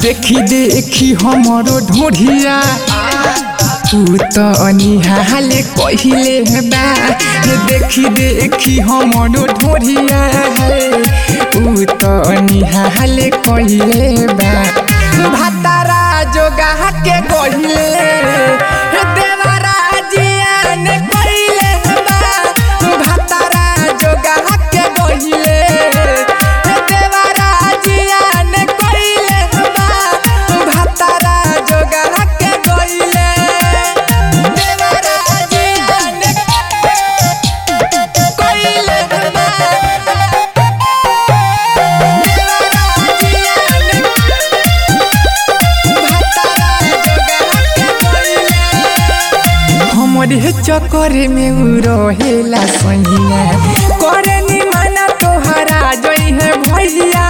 देखी देखी हमरो ढोढ़िया तू तो अनिहाले कहिले बा देखी देखी हमरो ढोढ़िया ऊ तो अनिहाले कहिले बा भातारा जोगा के गहिले देवरा जियान कहिले बा भातारा जोगा के गहिले देवरा जियान कहिले बा भातारा जोगा के गहिले देवरा जियान कहिले बा हमरे चक्कर में उ रहेला सहिया करे नी माना तोहरा जई है भैया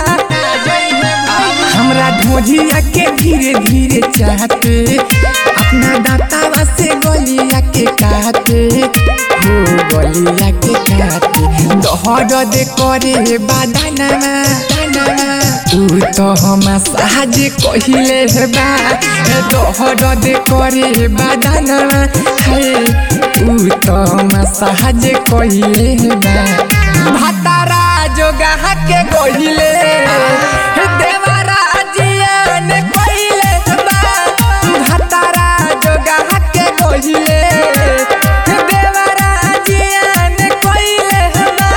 हमरा ढोझिया के धीरे धीरे चाहते अपना दातावा से गलिया के काटे हो गलिया के काटे दहर दे करे बादाना तू तो हम साज कहिले बा दहर दे करे बादाना है तू तो हम साज कहिले बा भातारा जोगा के गहिले देवरा जियान कहिले बा भातारा जोगा के गहिले देवरा जियान कहिले बा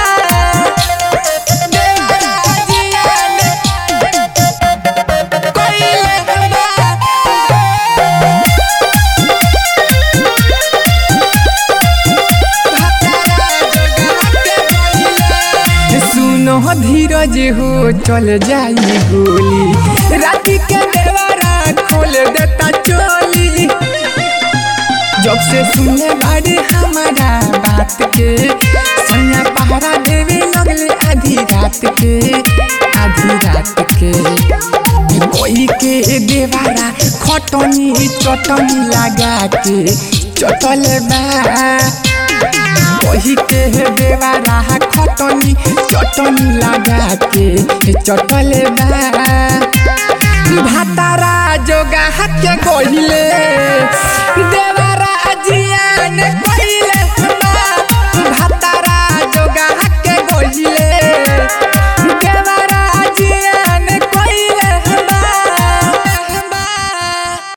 देवरा जियान कहिले बा सुनो धीरज हो चल जाई गोली राती के देवरा खोल देता चोली जब से सुने बारे हमारा बात के सैया पहरा देवे लगले आधी रात के आधी रात के कोई के देवारा खटनी चटनी लगा के चटल बा वही के देवारा खटनी चटनी लगा के चटल बा भातारा जोगा के कहिले दे